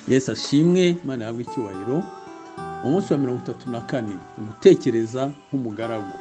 yesu ashimwe imana yahabwa icyubahiro umunsi wa mirongo itatu na kane umutekereza nk'umugaragu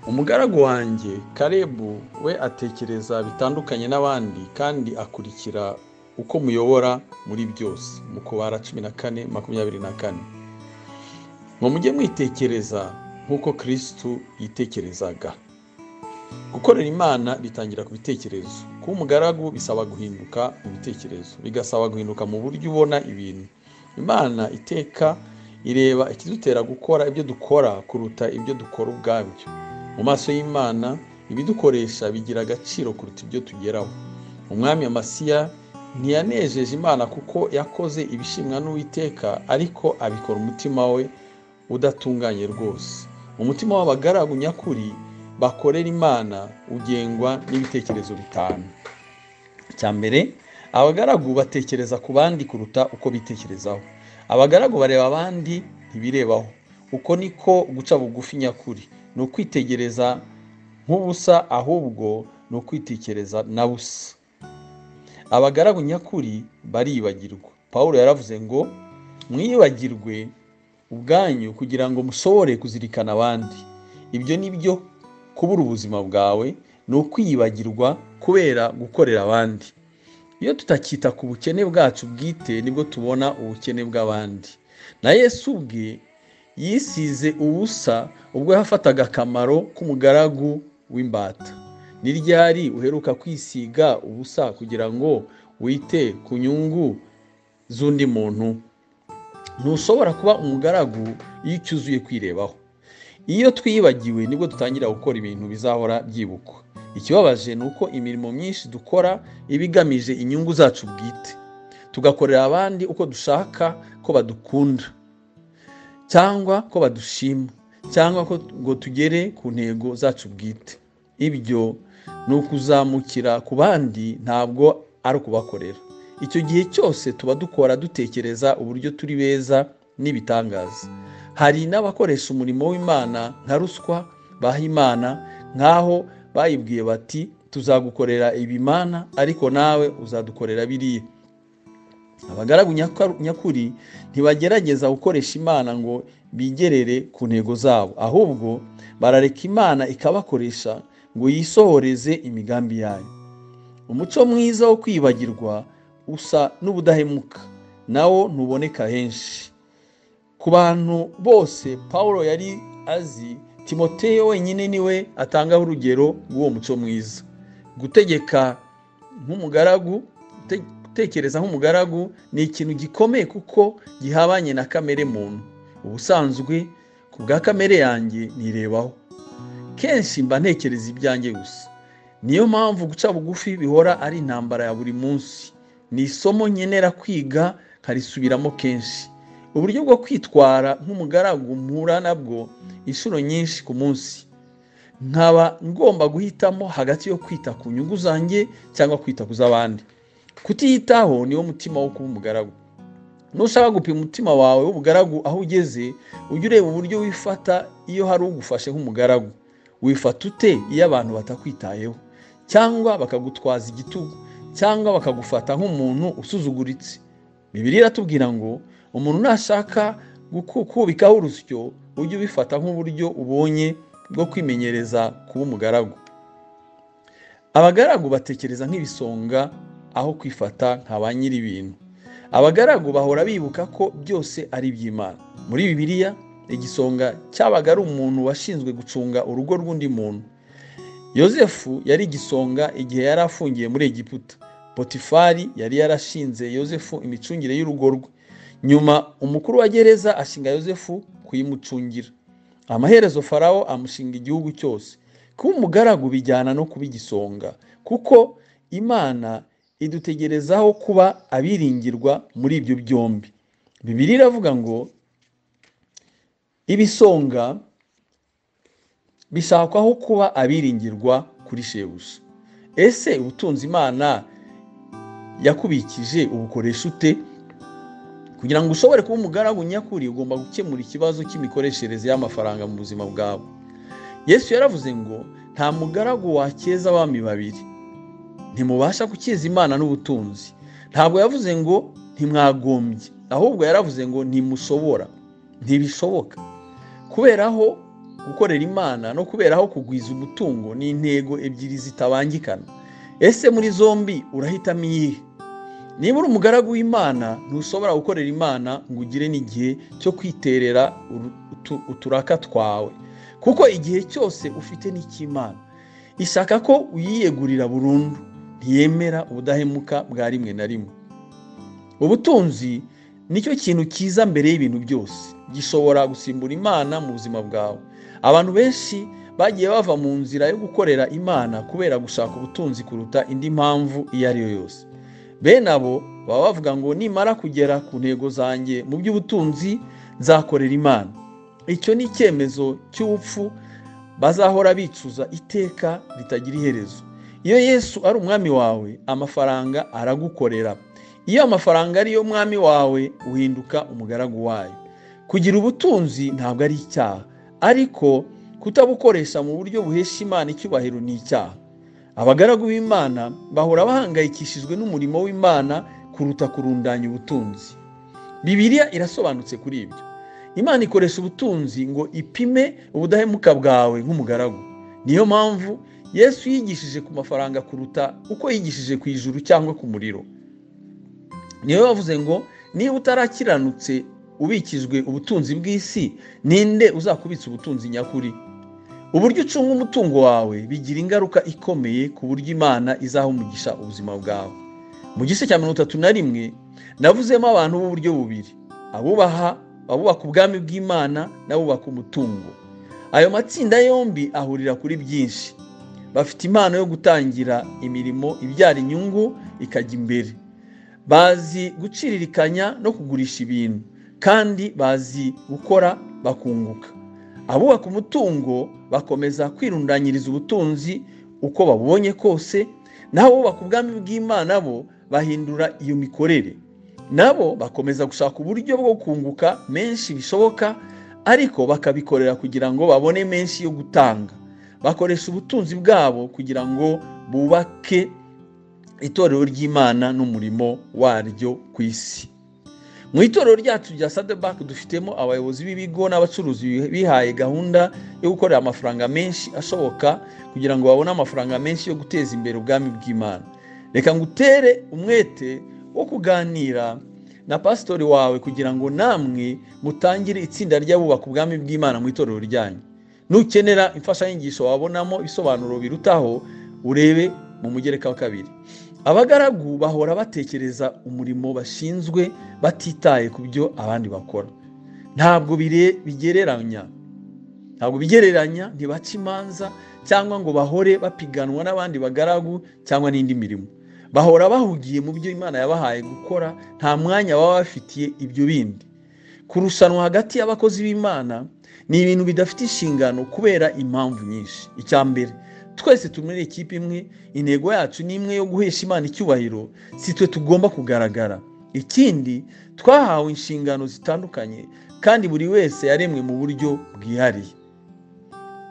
umugaragu wanjye karebu we atekereza bitandukanye n'abandi kandi akurikira uko muyobora muri byose mu kubara cumi na kane makumyabiri na kane ngo mujye mwitekereza nk'uko kirisitu yitekerezaga gukorera imana bitangira ku bitekerezo kuba umugaragu bisaba guhinduka mu bitekerezo bigasaba guhinduka mu buryo ubona ibintu imana iteka ireba ikidutera gukora ibyo dukora kuruta ibyo dukora ubwabyo mu maso y'imana ibidukoresha bigira agaciro kuruta ibyo tugeraho umwami amasiya ntiyanejeje imana kuko yakoze ibishimwa n'uwiteka ariko abikora umutima we udatunganye rwose umutima w'abagaragu nyakuri bakorera imana ugengwa n'ibitekerezo bitanu icya mbere abagaragu batekereza ku bandi kuruta uko bitekerezaho abagaragu bareba abandi ntibirebaho uko niko guca bugufi nyakuri ni ukwitegereza nk'ubusa ahubwo ni ukwitekereza na busa abagaragu nyakuri baribagirwa paul yaravuze ngo mwibagirwe ubwanyu kugira ngo mushobore kuzirikana abandi ibyo ni byo kubura ubuzima bwawe ni ukwiyibagirwa kubera gukorera abandi iyo tutakita ku bukene bwacu bwite nibwo tubona ubukene bw'abandi na yesu ubwe yisize ubusa ubwo yafataga akamaro k'umugaragu w'imbata ni ryari uheruka kwisiga ubusa kugira ngo wite ku nyungu z'undi muntu ntushobora kuba umugaragu iyo ucyuzuye kwirebaho iyo twiyibagiwe nibwo dutangira gukora ibintu bizahora byibukwa ikibabaje ni uko imirimo myinshi dukora iba igamije inyungu zacu bwite tugakorera abandi uko dushaka ko badukunda cyangwa ko badushima cyangwa ko ngo tugere ku ntego zacu bwite ibyo ni ukuzamukira ku bandi ntabwo ari ukubakorera icyo gihe cyose tuba dukora dutekereza uburyo turi beza n'ibitangaza hari n'abakoresha umurimo w'imana nka ruswa baha imana nk'aho bayibwiye bati tuzagukorera ibimana ariko nawe uzadukorera biriya abagaragu nyakuri ntibagerageza gukoresha imana ngo bigerere ku ntego zabo ahubwo barareka imana ikabakoresha ngo yisohoreze imigambi yayo umuco mwiza wo kwibagirwa usa n'ubudahemuka nawo ntuboneka henshi ku bantu bose paul yari azi timoteo wenyine niwe atangaho urugero rw'uwo muco mwiza gutegeka nk'umugaragu gutekereza nk'umugaragu ni ikintu gikomeye kuko gihabanye na kamere muntu ubusanzwe ku bwa kamere yanjye nirebaho kenshi mba ntekereza ibyanjye gusa niyo mpamvu guca bugufi bihora ari intambara ya buri munsi ni isomo nkenera kwiga nkarisubiramo kenshi uburyo bwo kwitwara nk'umugaragu mpura nabwo inshuro nyinshi ku munsi nkaba ngomba guhitamo hagati yo kwita ku nyungu zanjye cyangwa kwita ku z'abandi kutiyitaho niwo mutima wo kuba umugaragu nushaka gupima umutima wawe w'ubugaragu aho ugeze ujye ureba uburyo wifata iyo hari ugufashe nk'umugaragu wifata ute iyo abantu batakwitayeho cyangwa bakagutwaza igitugu cyangwa bakagufata nk'umuntu usuzuguritse bibiri iratubwira ngo umuntu nashaka kubikaho urusyo ujye ubifata nk'uburyo ubonye bwo kwimenyereza kuba umugaragu abagaragu batekereza nk'ibisonga aho kwifata nka ba nyir'ibintu abagaragu bahora bibuka ko byose ari iby'imana muri bibiliya igisonga cyabaga ari umuntu washinzwe gucunga urugo rw'undi muntu yosefu yari igisonga igihe yari afungiye muri egiputa potifari yari yarashinze yosefu imicungire y'urugo rwe nyuma umukuru wa gereza ashinga yosefu kuyimucungira amaherezo farawo amushinga igihugu cyose kuba umugaragu bijyana no kuba igisonga kuko imana idutegerezaho kuba abiringirwa muri ibyo byombi bibiri iravuga ngo ibisonga bishakwaho kuba abiringirwa kuri shebuja ese ubutunzi imana yakubikije ubukoresha ute kugira ngo ushobore kuba umugaragu nyakuri ugomba gukemura ikibazo cy'imikoreshereze y'amafaranga mu buzima bwawe yesu yaravuze ngo nta mugaragu wakeza abami babiri ntimubasha gukiza imana n'ubutunzi ntabwo yavuze ngo ntimwagombye ahubwo yaravuze ngo ntimusobora ntibishoboka kuberaho gukorera imana no kuberaho kugwiza umutungo ni intego ebyiri zitabangikana ese muri zombi urahitamo iyihe niba uri umugaragu w'imana ntushobora gukorera imana ngo ugire n'igihe cyo kwiterera uturaka twawe kuko igihe cyose ufite n'icy'imana ishaka ko uyiyegurira burundu ntiyemera ubudahemuka bwa rimwe na rimwe ubutunzi nicyo kintu cyiza mbere y'ibintu byose gishobora gusimbura imana mu buzima bwawe abantu benshi bagiye bava mu nzira yo gukorera imana kubera gushaka ubutunzi kuruta indi mpamvu iyo ari yo yose bene abo baba bavuga ngo nimara kugera ku ntego zanjye mu by'ubutunzi nzakorera imana icyo ni icyemezo cy'ubupfu bazahora bicuza iteka ritagira iherezo iyo yesu ari umwami wawe amafaranga aragukorera iyo amafaranga ari yo mwami wawe uhinduka umugaragu wayo kugira ubutunzi ntabwo ari icyaha ariko kutabukoresha mu buryo buhesha imana icyubahiro ni icyaha abagaragu b'imana bahora bahangayikishijwe n'umurimo w'imana kuruta kurundanya ubutunzi bibiliya irasobanutse kuri ibyo imana ikoresha ubutunzi ngo ipime ubudahemuka bwawe nk'umugaragu niyo mpamvu yesu yigishije ku mafaranga kuruta uko yigishije ku ijuru cyangwa ku muriro niyo bavuze ngo niba utarakiranutse ubikijwe ubutunzi bw'isi ninde uzakubitsa ubutunzi nyakuri uburyo ucunga umutungo wawe bigira ingaruka ikomeye ku buryo imana izaha umugisha ubuzima bwawe mu gice cya mirongo itatu na rimwe navuzemo abantu b'uburyo bubiri abubaha abubaka ubwami bw'imana n'abubaka umutungo ayo matsinda yombi ahurira kuri byinshi bafite impano yo gutangira imirimo ibyara inyungu ikajya imbere bazi guciririkanya no kugurisha ibintu kandi bazi gukora bakunguka abubaka umutungo bakomeza kwirundanyiriza ubutunzi uko babonye kose naho abubaka ubwami bw'imana bo bahindura iyo mikorere nabo bakomeza gushaka uburyo bwo kunguka menshi bishoboka ariko bakabikorera kugira ngo babone menshi yo gutanga bakoresha ubutunzi bwabo kugira ngo bubake itorero ry'imana n'umurimo waryo ku isi mu itorero ryacu rya sadebak dufitemo abayobozi b'ibigo n'abacuruzi bihaye gahunda yo gukorera amafaranga menshi ashoboka kugira ngo babone amafaranga menshi yo guteza imbere ubwami bw'imana reka ngutere umwete wo kuganira na pasitori wawe kugira ngo namwe mutangire itsinda ry'abubaka ubwami bw'imana mu itorero ryanyu nukenera imfashanyigisho wabonamo ibisobanuro birutaho urebe mu mugereka wa kabiri abagaragu bahora batekereza umurimo bashinzwe batitaye ku byo abandi bakora ntabwo bigereranya ntabwo bigereranya ntibace imanza cyangwa ngo bahore bapiganwa n'abandi bagaragu cyangwa n'indi mirimo bahora bahugiye mu byo imana yabahaye gukora nta mwanya baba bafitiye ibyo bindi kurushanwa hagati y'abakozi b'imana ni ibintu bidafite inshingano kubera impamvu nyinshi icya mbere twese tumuri ikipe imwe intego yacu ni imwe yo guhesha imana icyubahiro si twe tugomba kugaragara ikindi twahawe inshingano zitandukanye kandi buri wese yaremwe mu buryo bwihariye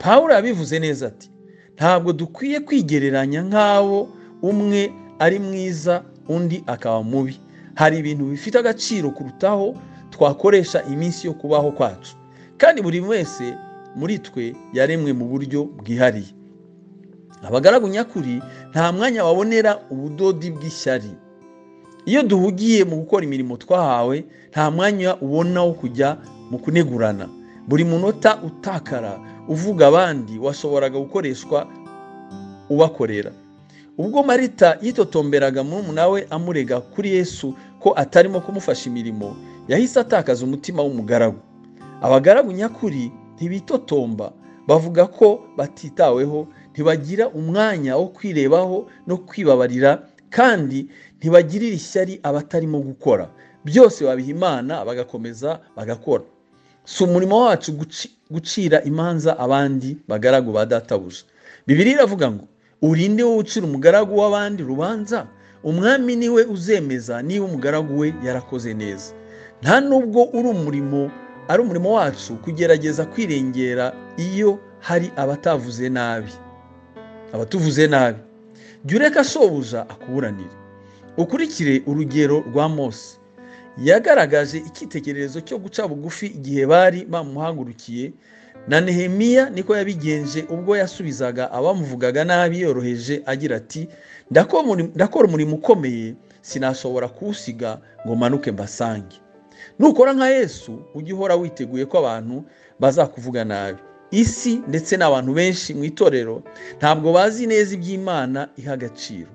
pawuro yabivuze neza ati ntabwo dukwiye kwigereranya nk'abo umwe ari mwiza undi akaba mubi hari ibintu bifite agaciro kurutaho twakoresha iminsi yo kubaho kwacu kandi buri wese muri twe yaremwe mu buryo bwihariye abagaragu nyakuri nta mwanya babonera ubudodi bw'ishyari iyo duhugiye mu gukora imirimo twahawe nta mwanya ubona wo kujya mu kunegurana buri munota utakara uvuga abandi washoboraga gukoreshwa ubakorera ubwo marita yitotomberaga murumuna we amurega kuri yesu ko atarimo kumufasha imirimo yahise atakaza umutima w'umugaragu abagaragu nyakuri ntibitotomba bavuga ko batitaweho ntibagira umwanya wo kwirebaho no kwibabarira kandi ntibagirira ishyari abatarimo gukora byose babiha imana bagakomeza bagakora si umurimo wacu gucira imanza abandi bagaragu ba databuja bibiri iravuga ngo urinde wowe ucira umugaragu w'abandi rubanza umwami niwe uzemeza niba umugaragu we yarakoze neza nta nubwo uri umurimo ari umurimo wacu kugerageza kwirengera iyo hari abatavuze nabi abatuvuze nabi jya ureka shobuja akuburanire ukurikire urugero rwa mose yagaragaje icyitegererezo cyo guca bugufi igihe bari bamuhagurukiye na nehemiya niko yabigenje ubwo yasubizaga abamuvugaga nabi yoroheje agira ati ndakora umurimo ukomeye sinashobora kuwusiga ngo manuke mbasange nukora nka yesu ujye uhora witeguye ko abantu bazakuvuga nabi isi ndetse n'abantu benshi mu itorero ntabwo bazi neza iby'imana iha agaciro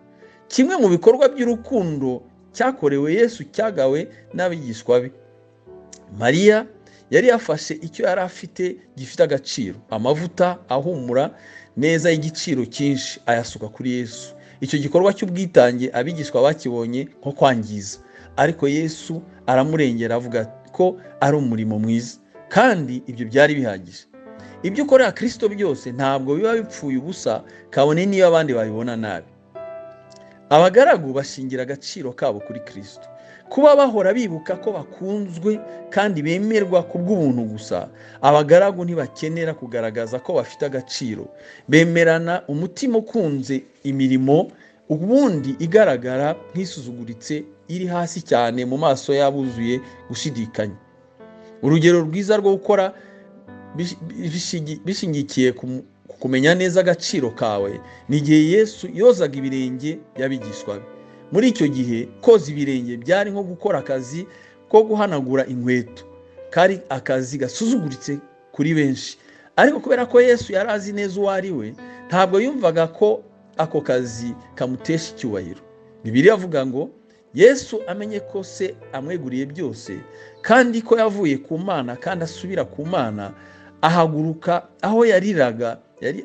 kimwe mu bikorwa by'urukundo cyakorewe yesu cyagawe n'abigishwa be mariya yari yafashe icyo yari afite gifite agaciro amavuta ahumura neza y'igiciro cyinshi ayasuka kuri yesu icyo gikorwa cy'ubwitange abigishwa bakibonye nko kwangiza ariko yesu aramurengera avuga ko ari umurimo mwiza kandi ibyo byari bihagije ibyo ukorera kirisito byose ntabwo biba bipfuye ubusa kabone niyo abandi babibona nabi abagaragu bashingira agaciro kabo kuri kirisito kuba bahora bibuka ko bakunzwe kandi bemerwa ku bw'ubuntu gusa abagaragu ntibakenera kugaragaza ko bafite agaciro bemerana umutima ukunze imirimo ubundi igaragara nk'isuzuguritse iri hasi cyane mu maso y'abuzuye gushidikanya urugero rwiza rwo gukora bishingikiye kumenya neza agaciro kawe ni igihe yesu yozaga ibirenge yabigishwaga muri icyo gihe koza ibirenge byari nko gukora akazi ko guhanagura inkweto kari akazi gasuzuguritse kuri benshi ariko kubera ko yesu yari azi neza uwo ari we ntabwo yumvaga ko ako kazi kamutesha icyubahiro bibiri avuga ngo yesu amenye ko se amweguriye byose kandi ko yavuye ku mana kandi asubira ku mana ahaguruka aho yariraga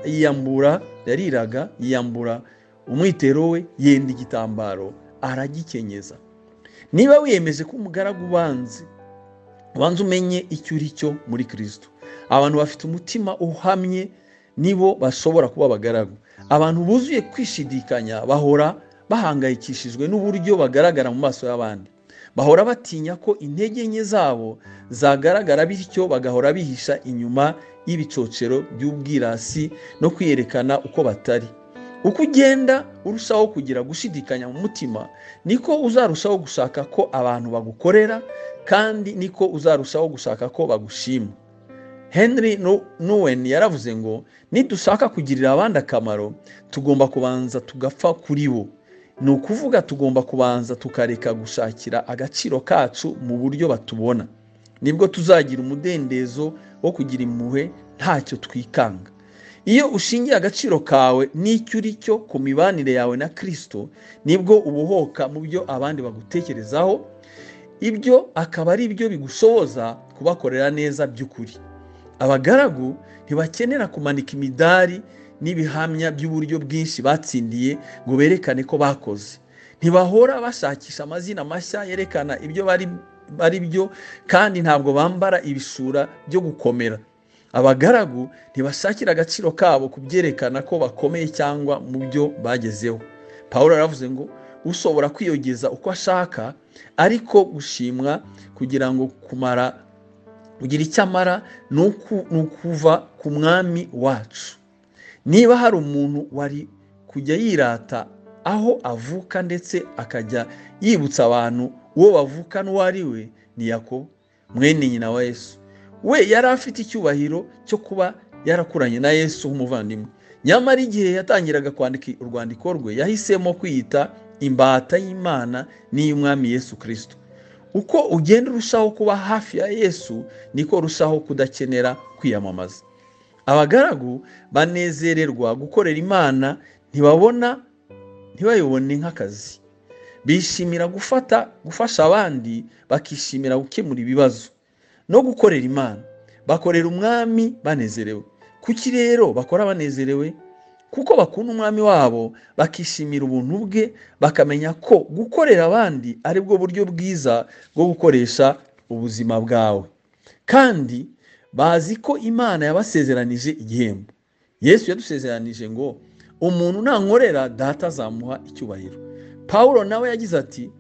yiyambura yariraga yiyambura umwitero we yenda igitambaro aragikenyeza niba wiyemeje ko umugaragu ubanze ubanza umenye icyo uri cyo muri kirisito abantu bafite umutima uhamye nibo bashobora kuba abagaragu abantu buzuye kwishidikanya bahora bahangayikishijwe n'uburyo bagaragara mu maso y'abandi bahora batinya ko intege nke zabo zagaragara bityo bagahora bihisha inyuma y'ibicocero by'ubwirasi no kwiyerekana uko batari uko ugenda urushaho kugira gushidikanya mu mutima niko uzarushaho gushaka ko abantu bagukorera kandi niko uzarushaho gushaka ko bagushima henry nuwen yaravuze ngo nidushaka kugirira abandi akamaro tugomba kubanza tugapfa kuri bo ni ukuvuga tugomba kubanza tukareka gushakira agaciro kacu mu buryo batubona nibwo tuzagira umudendezo wo kugira impuhwe ntacyo twikanga iyo ushingiye agaciro kawe n'icyo uri cyo ku mibanire yawe na kirisito nibwo ubuhoka mu byo abandi bagutekerezaho ibyo akaba ari byo bigushoboza kubakorera neza by'ukuri abagaragu ntibakenera kumanika imidari n'ibihamya by'uburyo bwinshi batsindiye ngo berekane ko bakoze ntibahora bashakisha amazina mashya yerekana ibyo bari byo kandi ntabwo bambara ibisura byo gukomera abagaragu ntibashakira agaciro kabo kubyerekana ko bakomeye cyangwa mu byo bagezeho paul aravuze ngo ushobora kwiyogeza uko ashaka ariko gushimwa kugira ngo kumara kugira icyo amara ni ukuva ku mwami wacu niba hari umuntu wari kujya yirata aho avuka ndetse akajya yibutsa abantu uwo bavuka n'uwo ari we ni yakobo mwene nyina wa yesu we yari afite icyubahiro cyo kuba yarakuranye na yesu nk'umuvandimwe nyamara igihe yatangiraga kwandika urwandiko rwe yahisemo kwiyita imbata y'imana n'iy'umwami yesu kirisito uko ugenda urushaho kuba hafi ya yesu niko urushaho kudakenera kwiyamamaza abagaragu banezererwa gukorera imana ntibabona ntibayibone nk'akazi bishimira gufata gufasha abandi bakishimira gukemura ibibazo no gukorera imana bakorera umwami banezerewe kuki rero bakora banezerewe kuko bakunda umwami wabo bakishimira ubuntu bwe bakamenya ko gukorera abandi ari bwo buryo bwiza bwo gukoresha ubuzima bwawe kandi bazi ko imana yabasezeranije igihembo yesu yadusezeranije ngo umuntu nankorera data azamuha icyubahiro pawulo nawe yagize ati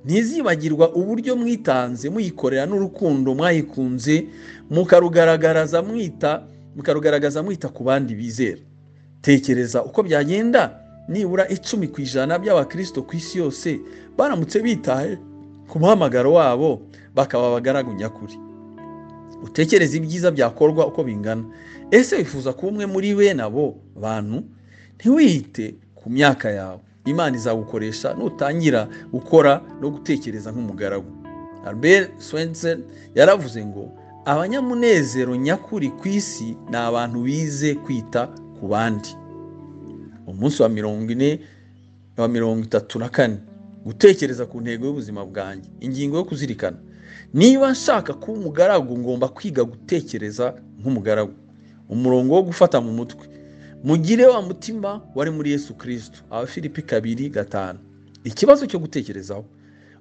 ntizibagirwa uburyo mwitanze muyikorera n'urukundo mwayikunze mukarugaragaza mwita mukarugaragaza mwita ku bandi bizera tekereza uko byagenda nibura icumi ku ijana by'abakristo ku isi yose baramutse bitaye ku muhamagaro wabo bakaba abagaragu nyakuri utekereza ibyiza byakorwa uko bingana ese wifuza kuba umwe muri bene abo bantu ntiwihite ku myaka yawe imana izagukoresha nutangira gukora no gutekereza nk'umugaragu albert swensen yaravuze ngo abanyamunezero nyakuri ku isi ni abantu bize kwita ku bandi umunsi wa mirongo ine wa mirongo itatu na kane gutekereza ku ntego y'ubuzima bwanjye ingingo yo kuzirikana niba nshaka kuba umugaragu ngomba kwiga gutekereza nk'umugaragu umurongo wo gufata mu mutwe mugire wa mutima wari muri yesu kirisito abafilipi kabiri gatanu ikibazo cyo gutekerezaho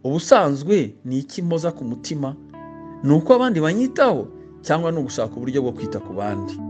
ubusanzwe ni iki mpoza ku mutima ni uko abandi banyitaho cyangwa ni ugushaka uburyo bwo kwita ku bandi